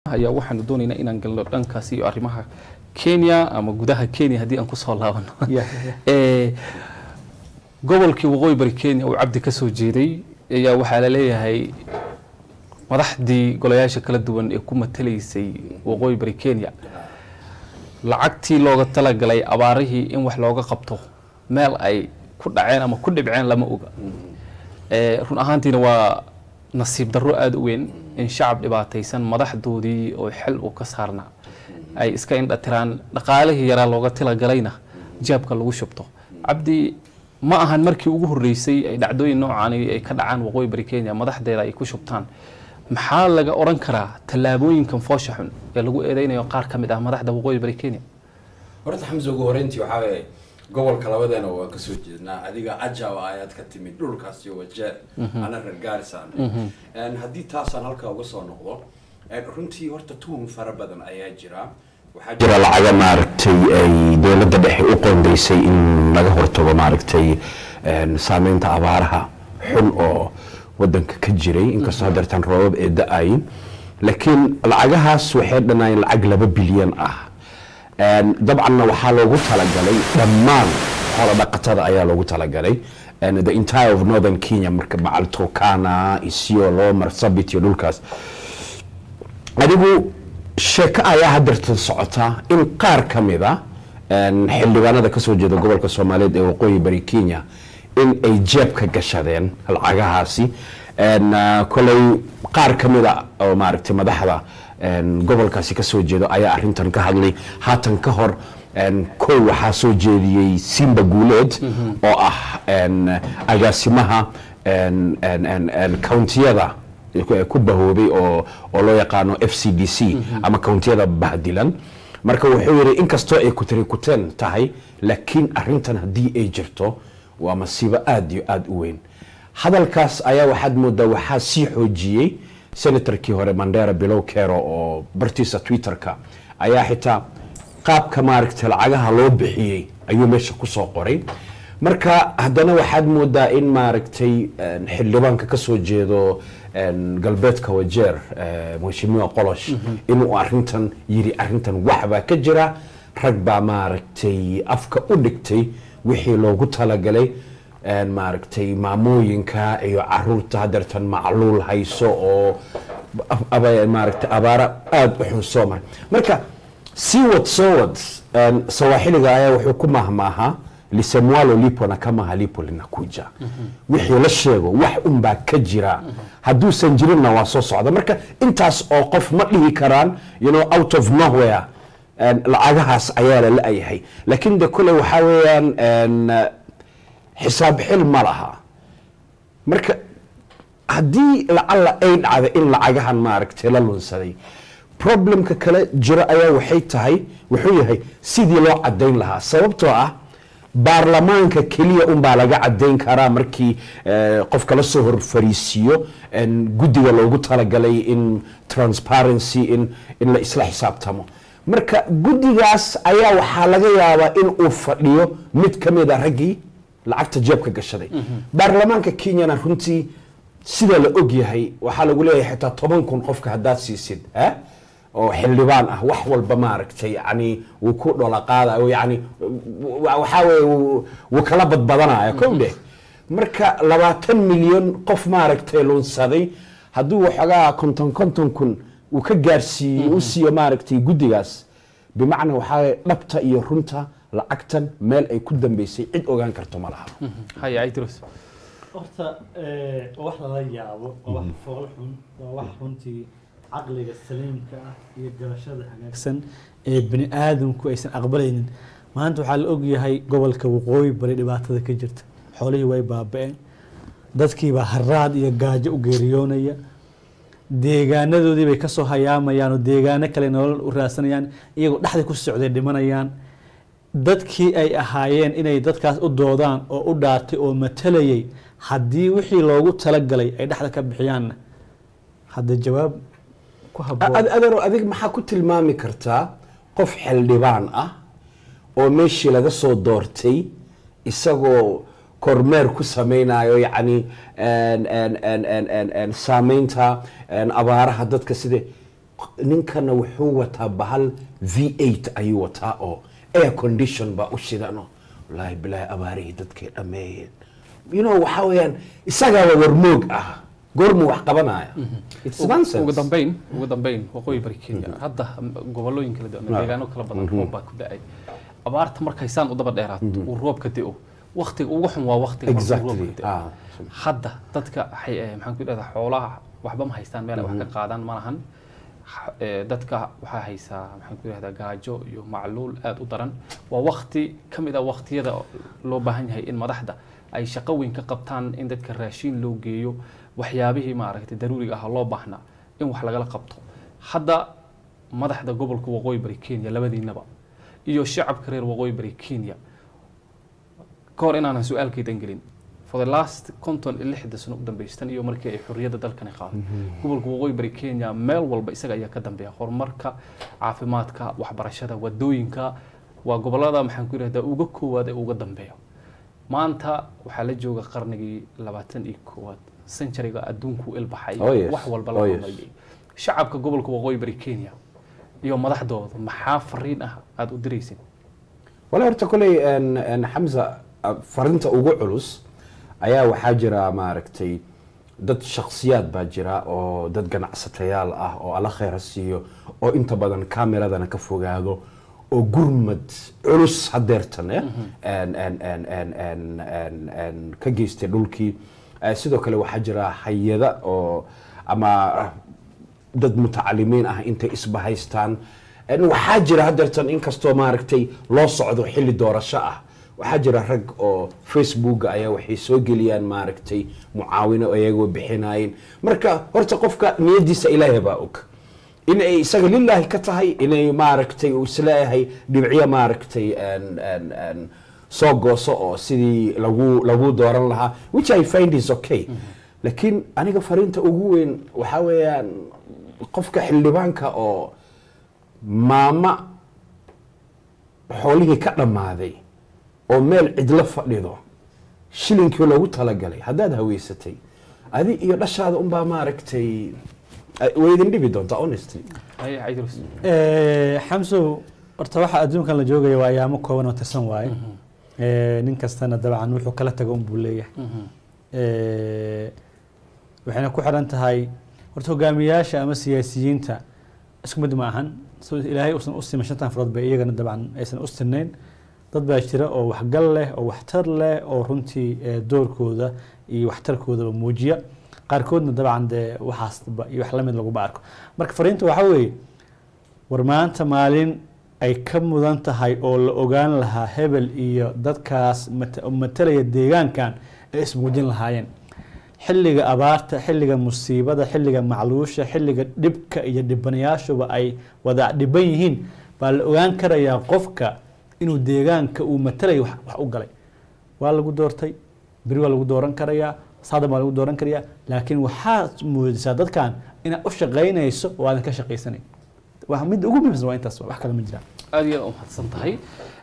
ayaa waxaanu doonaynaa inaan galno dhankaasi iyo arrimaha kenya ama gudaha kenya haddii aan kusoo laabano Eh, gobolkii waqooyi bari kenya uu cabdi ka soo jeeday ayaa waxaa la leeyahay madaxdii golayaasha kala duwan ee ku matalaysay waqooyi bari kenya lacagtii looga talagalay abaarihii in wax looga qabto meel ay ku dhaceen ama ku dhibceen lama oga Eh, run ahaantiina waa nasiib darro aada u weyn in shacab dhibaataysan madaxdoodii oo xil uu ka saarnaa ay iska indhatiraan dhaqaalihii yaraa looga tilagalayna jaabka lagu shubto cabdi ma ahan markii ugu horreysay ay dhacdooyin noocaani ay ka dhacaan waqooyi bari kenya madaxdeeda ay ku shubtaan maxaa laga odhan karaa tallaabooyinkan foosha xun ee lagu eedeynayo qaar ka mid ah madaxda waqooyi bari kenya horta xamse ugu horeyntii waxaa weeye gobolka labadeena waa kasoo jeednaa adiga ajawa ayaad ka timid dhulkaas iyo wajeer ana reer gaarisaan haddii taasaan halkaa uga soo noqdo een, runtii horta tuhun fara badan ayaa jira waxaa jira lacaga maaragtay ay dowladda dhexe u qoondeysay in laga hortago maaragtay een, saameynta abaaraha xun oo wadanka ka jiray inkastoo hadeertaan roobab ee da-ayin laakiin lacagahaas waxay dhanaayen lacag laba bilyan ah Een, dabcanna waxaa loogu talagalay dhammaan xoolo dhaqatada ayaa loogu talagalay And the entire of northern kenya marka bacal turkana isiolo marsabit iyo dhulkaas adigu sheeko ayaa hadeertan socota in qaar ka mid a een, xildhibaanada kasoo jeeda gobolka soomaaliyeed ee waqooyi bari kenya in ay jeebka gashadeen lacagahaasi Een, ah, kolay qaar ka mid a oo maaragtay madaxda een, gobolkaasi kasoo jeedo ayaa arintan ka hadlay haatan ka hor een, kow waxaa soo jeediyey simba guuleed oo ah een, agaasimaha een, een, een, een, countiyada ku- ku bahoobay oo oo loo yaqaano f c d c ama countiyada bahdilan marka wuxuu yidhi inkastoo ay kutari kuteen tahay laakiin arintan haddii ay jirto waa masiibo aada iyo aada u weyn hadalkaas ayaa waxaad moodaa waxaa sii xoojiyey senatorkii hore mandera bilow kero oo bartiisa twitterka ayaa xitaa qaabka maaragtay lacagaha loo bixiyey ayuu meesha kusoo qoray marka haddana waxaad moodaa in maaragtay een, xildhibaanka kasoo jeedo een, galbeedka wajeer eh, mheshimiwa qolosh inuu arintan yiri arintan waxbaa ka jira rag baa maaragtay afka u dhigtay wixii loogu talagalay een, maaragtay maamooyinka iyo caruurta hadeertan macluul hayso oo ab- aba- maaragtay abaara aada u xun soo maray marka sii wad soo wad een, sawaaxiliga ayaa wuxuu ku mahmaahaa lisemwalo lipo na kama halipo linakuja wixii la sheego wax unbaa ka jira hadduusan jirinna waa soo socda marka intaas oo qof ma dhihi karaan you know, out of nowhere een, lacagahaas ayaa la la-yahay laakiin de kole waxaa weeyaan een, xisaab xil ma laha marka haddii lacalla ay dhacda in lacagahan maaragtay la lunsaday problemka kale jiro ayaa waxay tahay wuxuu yahay sidii loo cadayn lahaa sababtoo ah baarlamaanka keliya unbaa laga cadayn karaa markii eh, qofka la soo hor fariisiiyo en, guddiga loogu talagalay in transparency in, in la isla xisaabtamo marka guddigaas ayaa waxaa laga yaabaa in uu fadhiyo mid ka mid a raggii lacagta jeebka gashaday baarlamaanka kenyana runtii sida la og yahay waxaa lagu leeyahay xitaa toban kun qofka haddaad siisid eh? oo xildhibaan ah wax walba maaragtay yani wuu ku dhola qaadayo yani wa- waxaa weye wuu- wuu kala badbadanaya kow dheh marka labaatan milyan qof maaragtay lunsaday hadduu waxoogaa konton konton kun uu ka gaarsiiyey u siiyo maaragtay guddigaas bimacnaa waxaa weye dhabta iyo runta lacagtan meel ay ku dambeysay cid ogaan karto ma laha haya idris horta eh, waa wax lala yaabo waa wax fool xun waa wax runtii caqliga saliimka ah iyo garashada hagaagsan ee bini aadamku aysan aqbalaynin maanta waxaa la ogyahay gobolka waqooyi bari dhibaatada ka jirta xoolihii way baaba-een dadkiibaa haraad iyo gaajo u geeriyoonaya deegaanadoodii bay kasoo hayaamayaan oo deegaano kale nolol u raadsanayaan iyagoo dhexda ku socday dhimanayaan dadkii ay ahaayeen inay dadkaas u doodaan oo u dhaartay oo matalayay haddii wixii loogu talagalay ay dhexda ka bixiyaanna hadda jawaab ku haboon Ad- adeero adig maxaa ku tilmaami kartaa qof xildhibaan ah oo meeshii laga soo doortay isagoo kormeer ku sameynayo yacni en- en- en- en- en- en saameynta en, abaaraha dadka sida ninkana wuxuu wataa bahal v eight ayuu wataa oo air condition baa u shidano wallaahi bilaahi abaarihii dadkay dhammeeyeen you know waxaa weeyaan isagaaba warmoog ah goormuu wax qabanaya It's nonsense. ugu dambeyn ugu dambeyn waqooyi bari kenya hadda gobolooyin kala duwan Ah. deegaano kala badan roob baa ku da-ay abaarta markay saan u daba dheeraato uu roobka da'o waqtiga ugu xun waa waqtiga markuu exactly roobka da'o ah hadda dadka waxay eh, maxaan ku idhahdaa xoolaha waxba ma haystaan meel ay wax ka qaadaan ma lahan Xa- eh, dadka waxaa haysaa maxaan ku idhahdaa gaajo iyo macluul aad u daran waa waqti ka mid ah waqtiyada loo baahan yahay in madaxda ay shaqo weyn ka qabtaan in dadka raashiin loo geeyo waxyaabihii maaragtay daruuriga ah loo baahnaa in wax lagala qabto hadda madaxda gobolka waqooyi bari kenya labadiinaba iyo shacabka reer waqooyi bari kenya ka hor inaanan su-aalkaydan gelin for the last konton iyo lixda sano u dambeystan iyo markii ay xorriyadda dalkani qaaday gobolka waqooyi bari kenya meel walba isaga ayaa ka dambeeya horumarka caafimaadka waxbarashada wadooyinka waa gobolada maxaan ku yidhahdaa uga koowaad ee uga dambeeya maanta waxaa la jooga qarnigii labaatan iyo koowaad centuryga adduunku ilbaxay Oh yes. wax walba la Oh yes. horumariyay shacabka gobolka waqooyi bari kenya iyo madaxdooda maxaa fariin ah aada u diraysin wala horta koley en- en xamza ah, farinta ugu culus ayaa waxaa jira maaragtay dad shakhsiyaad baa jira oo dad ganacsatayaal ah oo alla khayra siiyo oo inta badan kameradana ka fogaado oo gurmad culus hadeertan eh, en- en- en- en- en- en- en ka geystay dhulkii Eh, sidoo kale waxaa jira hay-ada oo ama dad mutacalimiin ah intay isbahaystaan En waxaa jira hadeertan inkastoo maaragtay loo socdo xilli doorasho ah waxaa jira rag oo facebooka ayaa waxay soo geliyaan maaragtay mucaawino iyagoo bixinayeen marka horta qofka niyadiisa ilaahay baa og in ay isaga lilaahi ka tahay inay maaragtay uu isleeyahay dhibciyo maaragtay en- en- en soo gooso oo sidii lagu lagu dooran lahaa which i find is okay laakiin aniga fariinta ugu weyn waxaa weeyaan qofka xildhibaanka oo maama xoolihii ka dhammaaday oo meel cidlo fadhido shilinkii loogu talagalay haddaad haweysatay adi iyo dhashaada unbaa maaragtay ay- way idin dhibi doontaa honestly haye caydrus Eh, xamsow horta waxa adduunkan la joogaya waa ayaamo kooban oo tirsan waaye Eh, nin kastana dabcan wuxuu kala tago unbuu leeyahay Eh, waxayna ku xiran tahay horta hogaamiyayaasha ama siyaasiyiinta isku mid ma ahan so ilaahay uusan u siman shantan farood bay iyagana dabcan aysan u sinayn dad baa jira oo waxgal leh oo waxtar leh oo runtii eh, doorkooda iyo waxtarkoodaba muujiya qaarkoodna dabcan dee waxaasba iyo wax lamid laguma arko marka fariinta waxaa weeye war maanta maalin ay ka mudan tahay oo la ogaan lahaa hebel iyo dadkaas mata- matalaya deegaankan ay ismuujin lahaayeen xilliga abaarta xilliga musiibada xilliga macluusha xilliga dhibka iyo dhibanayaashuba ay wada dhiban yihiin baa la ogaan karayaa qofka inuu deegaanka uu matalayo wax wax u galay waa lagu doortay beri waa lagu dooran karayaa saadan waa lagu dooran karayaa laakiin waxaad muujisaa dadkan inaad u shaqaynayso oo aadan ka shaqaysanayn waa mid ugu muhiimsan waa intaas wax kale ma jiraan aad iyo aad u mahadsan tahay